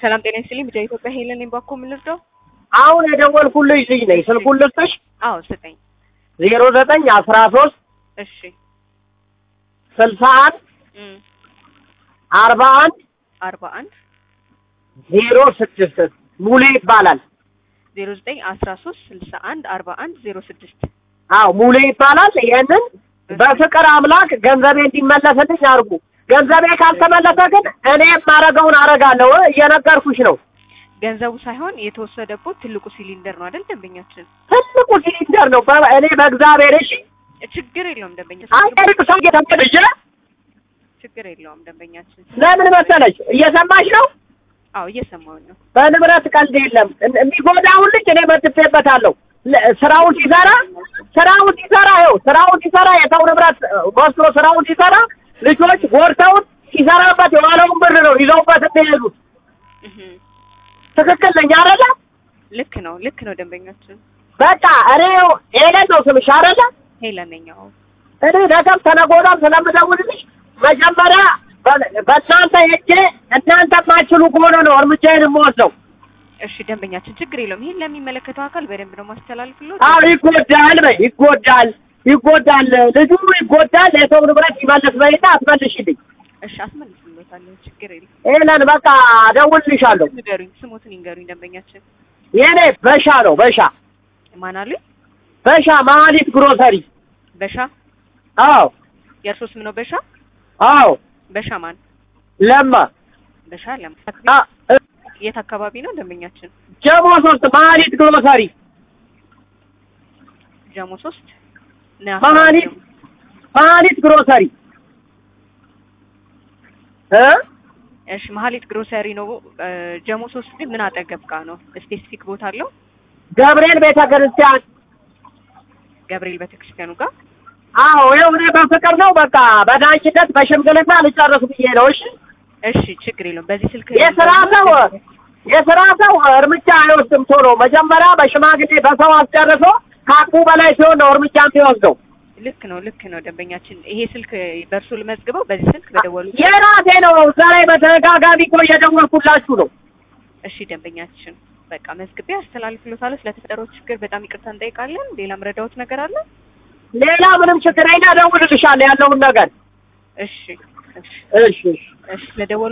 ሰላም ጤና ይስጥልኝ። ብቻ ኢትዮጵያ ሄለን ነኝ። ባኮ ምን ልርዳው? አሁን የደወልኩልሽ ልጅ ነኝ። ስልኩን ልስጥሽ? አዎ ስጠኝ። ዜሮ ዘጠኝ አስራ ሶስት እሺ ስልሳ አንድ እም አርባ አንድ አርባ አንድ ዜሮ ስድስት ሙሌ ይባላል። ዜሮ ዘጠኝ አስራ ሶስት ስልሳ አንድ አርባ አንድ ዜሮ ስድስት አዎ ሙሌ ይባላል። ይሄንን በፍቅር አምላክ ገንዘቤ እንዲመለስልኝ አድርጉ። ገንዘቤ ካልተመለሰ ግን እኔ የማረገውን አረጋለሁ። እየነገርኩሽ ነው። ገንዘቡ ሳይሆን የተወሰደበት ትልቁ ሲሊንደር ነው አይደል? ደንበኛችን ትልቁ ሲሊንደር ነው። በ- እኔ በእግዚአብሔር እሺ፣ ችግር የለውም ደንበኛ አንቀርቅ ሰው እየተመለጀ ችግር የለውም ደንበኛችን። ለምን መሰለሽ? እየሰማሽ ነው። አዎ እየሰማሁኝ ነው። በንብረት ቀልድ የለም። እን- የሚጎዳውን ልጅ እኔ መጥቼበታለሁ። ለ- ስራውን ሲሰራ ስራውን ሲሰራ ይኸው ስራውን ሲሰራ የሰው ንብረት እ፣ ወስዶ ስራውን ሲሰራ ልጆች ጎድተውን ሲሰራበት የዋለውን ብር ነው ይዘውበት የሚሄዱት። እህ ትክክል ነኝ አይደለ? ልክ ነው ልክ ነው ደንበኛችን። በቃ እኔ ኤለን ነው ስምሽ አይደለ? ሄለን ነኝ። አዎ እኔ ነገም ተነገ ወዲያም ስለምደውልልሽ መጀመሪያ በ- በእናንተ ሄጄ እናንተ የማትችሉ ከሆነ ነው እርምጃዬን የምወስደው። እሺ ደንበኛችን ችግር የለውም። ይሄን ለሚመለከተው አካል በደንብ ነው ማስተላልፍልዎት። አዎ ይጎዳል በይ ይጎዳል ይጎዳል ልጁ ይጎዳል የሰው ንብረት ይመልስ በይና አትመልሽልኝ እሺ አስመልስልዎታለሁ። ችግር የለም። ኤለን በቃ እደውልልሻለሁ ንገሩኝ፣ ስሞትን ይንገሩኝ ደንበኛችን። የኔ በሻ ነው በሻ ማን አሉኝ? በሻ መሀሊት ግሮሰሪ በሻ አዎ የእርሶ ስም ነው በሻ? አዎ በሻ ማን? ለማ በሻ ለም አ እ፣ የት አካባቢ ነው ደንበኛችን? ጀሞ ሶስት መሀሊት ግሮሰሪ ጀሞ ሶስት ነው መሀሊት መሀሊት ግሮሰሪ እ እሺ መሀሊት ግሮሰሪ ነው። እ፣ ጀሞ ሶስት ግን ምን አጠገብ ጋ ነው? ስፔሲፊክ ቦታ አለው? ገብርኤል ቤተ ክርስቲያን ገብርኤል ቤተክርስቲያኑ ጋር አዎ ይኸው እኔ በፍቅር ነው በቃ በዳኝነት በሽምግልና ልጨርስ ብዬ ነው እሺ እሺ ችግር የለውም። በዚህ ስልክ የስራ ሰው የስራ ሰው እርምጃ አይወስድም ቶሎ መጀመሪያ በሽማግሌ በሰው አስጨርሶ ከአቅሙ በላይ ሲሆን ነው እርምጃ የሚወስደው ልክ ነው ልክ ነው ደንበኛችን። ይሄ ስልክ በእርሱ ልመዝግበው። በዚህ ስልክ በደወሉ የራሴ ነው እዛ ላይ በተደጋጋሚ እኮ እየደወልኩላችሁ ነው እሺ ደንበኛችን በቃ መዝግቤ አስተላልፍሎታለሁ። ስለተፈጠረው ችግር በጣም ይቅርታ እንጠይቃለን። ሌላ ምረዳዎት ነገር አለ? ሌላ ምንም ችግር አይና እደውልልሻለሁ ያለውን ነገር እሺ እሺ እሺ እሺ እሺ ስለደወሉ